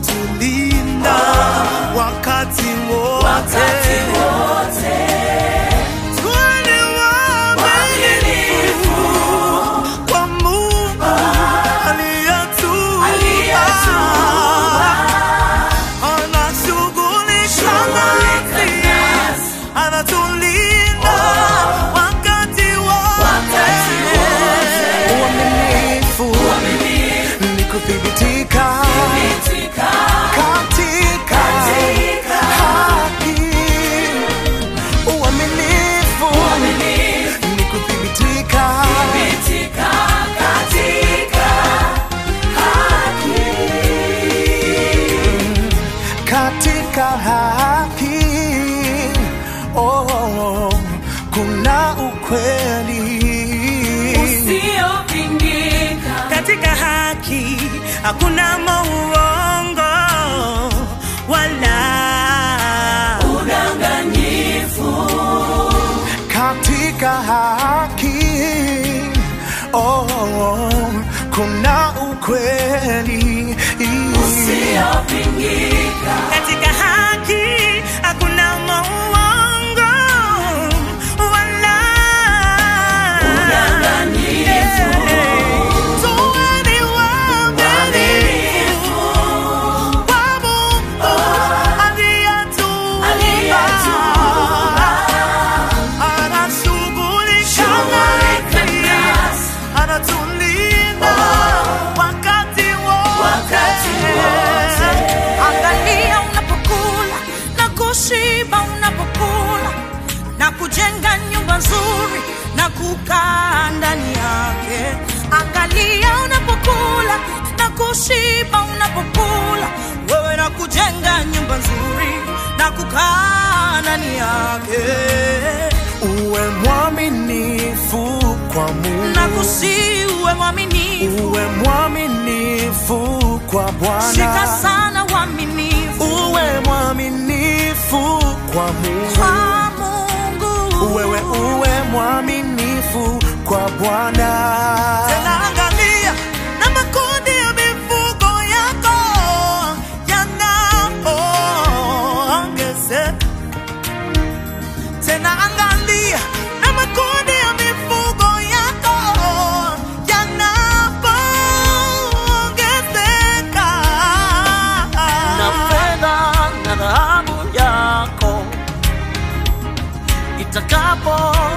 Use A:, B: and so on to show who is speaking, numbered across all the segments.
A: anatulinda wakati wote.
B: wakati wote
A: Tuwe ni waaminifu kwa Mungu aliyetuumba.
B: Aliyetuumba.
A: Anashughulika
B: Shughulika
A: nasi,
B: nasi.
A: anatulinda wakati wote.
B: Wakati wote.
A: Uaminifu ni kuthibitika
B: Thibitika
A: katika
B: katika
A: haki. Uaminifu
B: uaminifu
A: ni kuthibitika
B: thibitika katika haki
A: katika haki. Oh, kuna ukweli
B: usiopingika
C: katika haki hakuna mauongo wala
B: udanganyifu
A: katika haki. Oh, kuna ukweli
B: usiopingika
C: katika haki hakuna mauongo wala
B: udanganyifu
A: Tuweni waaminifu kwa Mungu aliyetuumba.
B: aliyetuumba
A: Anashughulika
B: Shughulika
A: nasi,
B: nasi.
A: anatulinda wakati
B: Wakati
A: wote.
B: wote.
C: Angalia unapokula na kushiba unapokula na kujenga nyumba nzuri na kukaa ndani yake. Angalia unapokula na kushiba unapokula wewe na kujenga nyumba nzuri na kukaa ndani yake.
A: Uwe mwaminifu kwa Mungu.
C: Na kusiwe mwaminifu,
A: Uwe mwaminifu kwa Bwana.
C: shika sana uaminifu
A: Uwe mwaminifu kwa Mungu.
C: kwa Mungu.
A: Wewe uwe mwaminifu kwa Bwana. Tena angalia na makundi ya mifugo yako yanapoongezeka. Tena angalia na makundi ya mifugo yako yanapoongezeka.
D: na fedha na dhahabu yako itakapo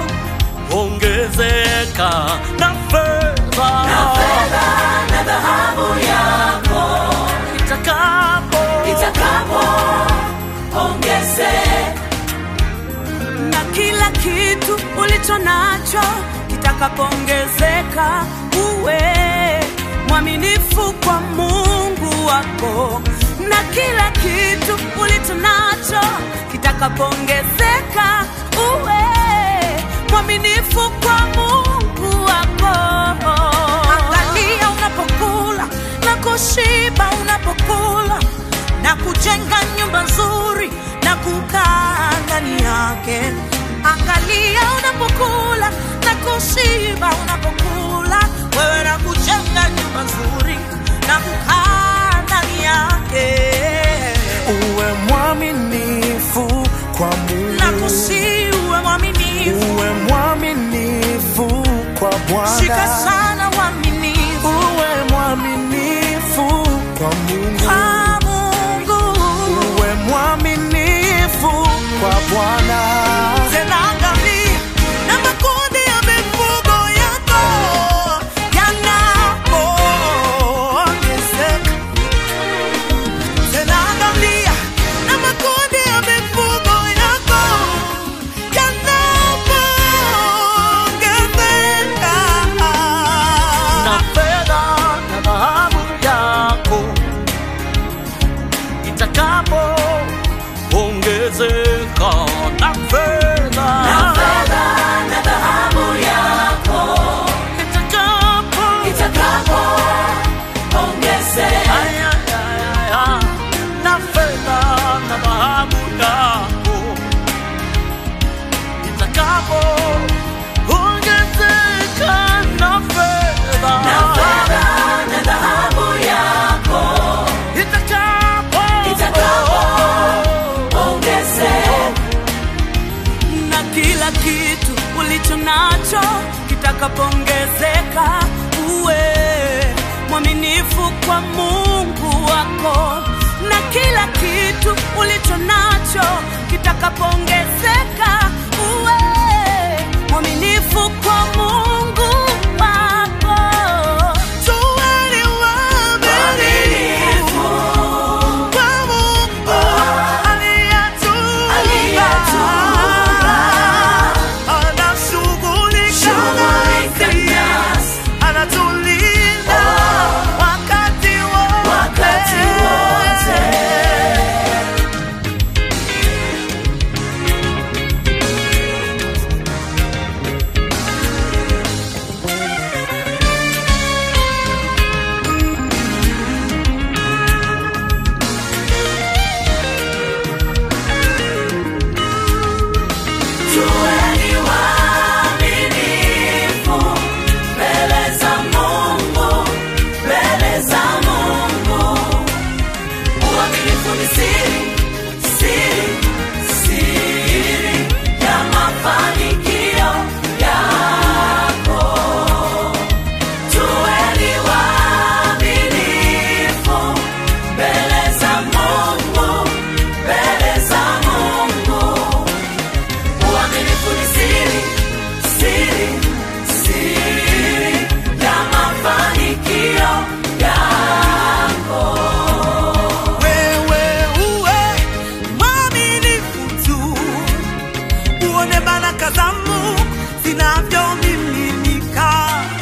D: ongezeka na fedha
B: na fedha na dhahabu yako
D: itakapo
B: itakapo ongezeka
C: na kila kitu ulicho nacho kitakapoongezeka, uwe mwaminifu kwa Mungu wako. Na kila kitu ulicho nacho kitakapoongezeka, uwe mwaminifu kwa Mungu wako. Angalia unapokula na kushiba unapokula na kujenga nyumba nzuri na kukaa ndani yake. Angalia unapokula na kushiba unapokula wewe na kujenga nyumba nzuri na kukaa ndani yake
A: Uwe mwaminifu kwa Mungu.
C: na kusiwe mwaminifu,
A: Uwe mwaminifu kwa
C: shika
A: Bwana.
C: sana uaminifu
A: Uwe mwaminifu kwa Mungu.
C: kwa Mungu.
A: Uwe mwaminifu kwa Bwana. Tena angalia na makundi ya mifugo yako yanapoongezeka. Tena angalia na makundi ya mifugo yako yanapoongezeka.
D: na fedha na dhahabu yako itakapo ongezeka na fedha
B: na fedha na dhahabu yako
D: itakapo
B: itakapo ongezeka
D: Ay, ay, ay, ay, ay. na fedha na dhahabu yako itakapo ongezeka na fedha
B: na fedha na dhahabu yako
D: itakapo
C: kila kitu ulicho nacho kitakapoongezeka, uwe mwaminifu kwa Mungu wako, na kila kitu ulicho nacho kitakapoongezeka, uwe mwaminifu kwa Mungu wako.
A: Tuweni waaminifu kwa Mungu aliyetuumba. Anashughulika nasi, anatulinda wakati wote.
B: Tuweni waaminifu mbele za Mungu, mbele za Mungu. Uaminifu ni siri, siri, siri ya mafanikio yako. Tuweni waaminifu mbele za Mungu, mbele za Mungu. Uaminifu ni siri, siri, siri ya mafanikio yako.
A: Wewe uwe mwaminifu tu, uone baraka za Mungu zinavyomiminika